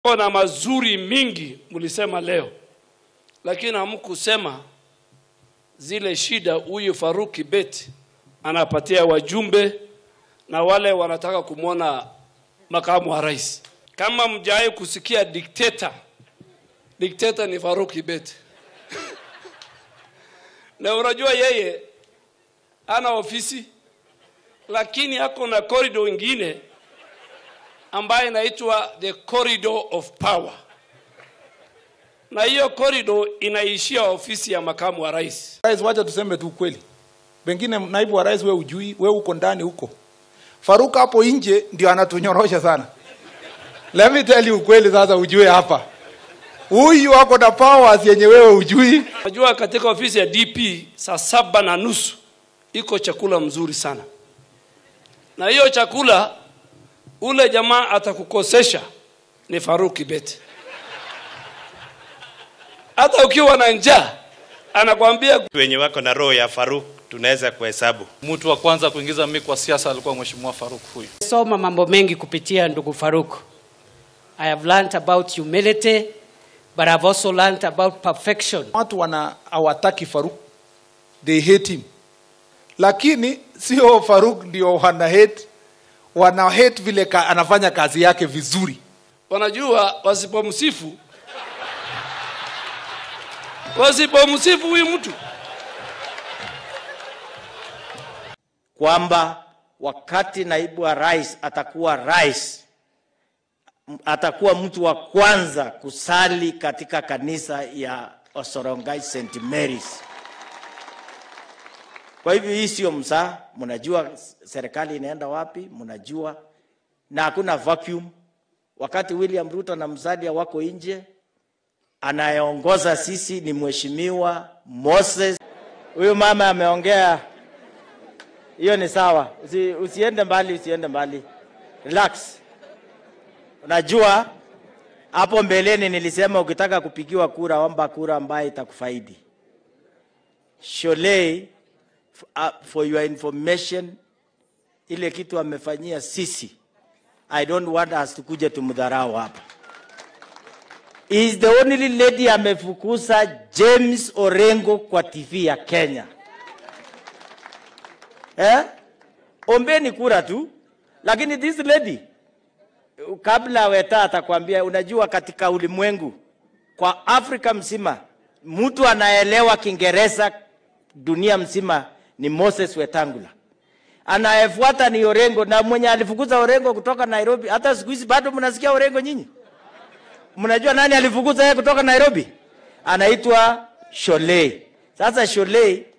na mazuri mingi mlisema leo, lakini hamkusema zile shida huyu Faruk Kibet anapatia wajumbe na wale wanataka kumwona makamu wa rais. Kama mjawahi kusikia dikteta, dikteta ni Faruk Kibet na unajua yeye ana ofisi lakini ako na corridor ingine ambayo inaitwa the corridor of power, na hiyo corridor inaishia ofisi ya makamu wa rais. Rais, wacha tuseme tu ukweli, pengine naibu wa rais we ujui, we uko ndani huko. Faruk hapo nje ndio anatunyorosha sana. Let me tell you ukweli sasa, ujue hapa huyu ako na powers yenye wewe ujui. Najua katika ofisi ya DP saa saba na nusu iko chakula mzuri sana, na hiyo chakula ule jamaa atakukosesha ni Faruk Kibet. Hata ukiwa na njaa anakwambia wenye wako na roho ya Faruk tunaweza kuhesabu. Mtu wa kwanza kuingiza mimi kwa siasa alikuwa Mheshimiwa Faruk huyu. Soma mambo mengi kupitia ndugu Faruk. I have learned about humility, but I've also learned about perfection. Watu wana hawataki Faruk, they hate him, lakini sio Faruk ndio wana hate, wana hate vile ka, anafanya kazi yake vizuri. wanajua wasipomsifu wasipomsifu huyu mtu kwamba wakati naibu wa rais atakuwa rais, m- atakuwa mtu wa kwanza kusali katika kanisa ya Osorongai St Mary's. Kwa hivyo hii sio msaa, mnajua serikali inaenda wapi, mnajua na hakuna vacuum. Wakati William Ruto na Musalia wako nje, anayeongoza sisi ni mheshimiwa Moses. Huyu mama ameongea hiyo ni sawa. Usi, usiende mbali, usiende mbali, relax. Unajua hapo mbeleni nilisema ukitaka kupigiwa kura, omba kura ambayo itakufaidi. Sholei, f- uh, for your information, ile kitu amefanyia sisi, I don't want us tukuje tumdharau hapa. He is the only lady amefukuza James Orengo kwa TV ya Kenya eh? Ombeni kura tu, lakini this lady kabla Weta atakwambia, unajua katika ulimwengu kwa Afrika mzima mtu anaelewa Kiingereza dunia mzima ni Moses Wetangula, anayefuata ni Orengo, na mwenye alifukuza Orengo kutoka Nairobi. Hata siku hizi bado mnasikia Orengo nyinyi? Mnajua nani alifukuza yeye kutoka Nairobi? Anaitwa Sholei. Sasa Sholei